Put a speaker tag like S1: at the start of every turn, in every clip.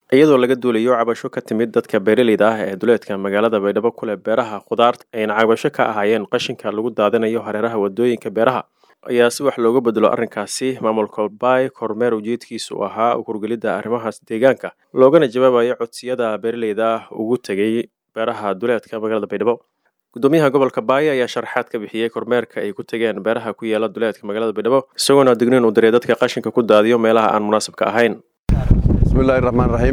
S1: iyadoo laga duulayo cabasho ka timid dadka beeraleyda ah ee duleedka magaalada baydhabo kuleh beeraha khudaarta ayna cabasho ka ahaayeen qashinka lagu daadinayo hareeraha wadooyinka beeraha ayaa si wax looga bedelo arrinkaasi maamulka baay kormeer ujeedkiisu ahaa ukurgelidda arrimahaas deegaanka loogana jawaabayo codsiyada beeraleyda ugu tegay beeraha duleedka magaalada baydhabo gudoomiyaha gobolka baay ayaa sharaxaad ka bixiyey kormeerka ay ku tegeen beeraha ku yaala duleedka magaalada baydhabo isagoona digniin uu diray dadka qashinka ku daadiyo meelaha aan munaasabka ahayn
S2: bismillahi raxmaan raxiim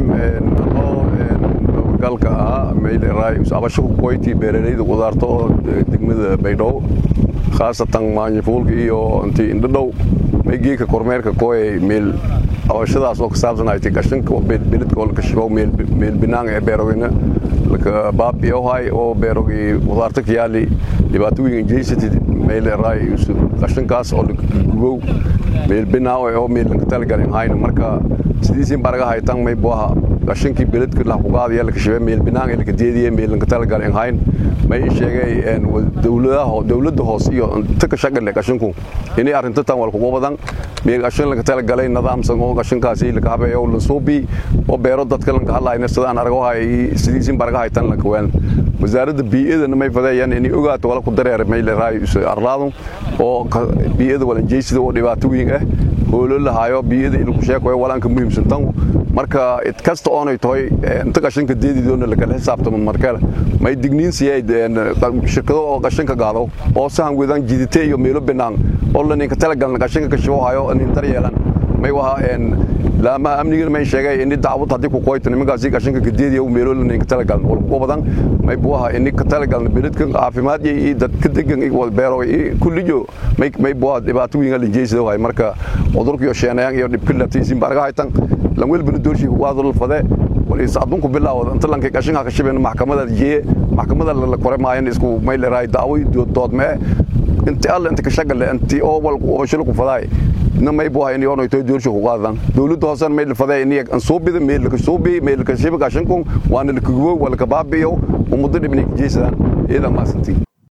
S2: anoo galka ahaa mayleray abasho ku qoyti beeraleyda qudaarta oo degmada baydhabo khaasatan maanyafuulka iyo inti indhadhow maygeeka kormeerka kooyay meel abashadaas oo ka saabsan ay tay gashanka beledka oo laka shibo meel binaan ee beerogina laka baabiyohay oo beerogi qudaarta ka yaali dhibaato weyn jeysatid mayleray qashankaas oo gubow meel binaawe oo meel lanka talagalin hayna marka sidiisin baraga haytan may buaha qashankii beledka laxuqaadaya laka shibe meel binaan ee laka deediye meel lanka talagalin hayn may sheegay dowladda hoos iyo inta ka shaqale qashanku inay arrinta tan wal kugu badan meel qashan laga talagalay nidaamsan oo qashankaasi laka habeeyo la suubi oo beero dadka lanka hadlayna sida aan argo hay sidiisin baraga haytan lanka weel wasaaradda bii'adana may fadeeyaan inay ogaato wala ku dareer may leedahay arlaadu oo bii'ada wala jeysida oo dhibaato weyn ah hoolo lahaayo bii'ada in ku sheekoyo walaanka muhiimsan tan marka id kasta oonay tahay inta qashanka deedidoona lakala xisaabtamo markale may digniin siiyay shirkado oo qashanka gaado oo sahan wedan jidite iyo meelo binaan oo la ninka talagalna qashanka ka shibo hayo nin daryeelan may waha laamaha amnigana may sheegay ini dacwad haddii ku qoyto nimankaasi qashanka kadeediya meelo la ninka talagalna wal ku badan may buaha ini ka talagalna beledka caafimaad iyo dadka degan iyo beero kulliyo may may buaha dhibaato weyn la jeysado hay marka cudurka iyo sheenayaan iyo dhibka latiisin baraga haytan lan welbana doorshii waad la fade waliis adunku bilaawada inta lanka qashanka ka shibeen maxkamada jee maxkamada la kore maayan isku may leeray daawo doodme inta alla inta ka shaqale inta oo wal oo shil ku faday na may buu hayni oo toy doorsho ku qaadan dawladda hoosan may la faday in aan soo bida meel ka soo bi meel ka shiba qashanku waana la kugo wala ka baabiyo ummadda dhibni jeesadaan iyada ma santii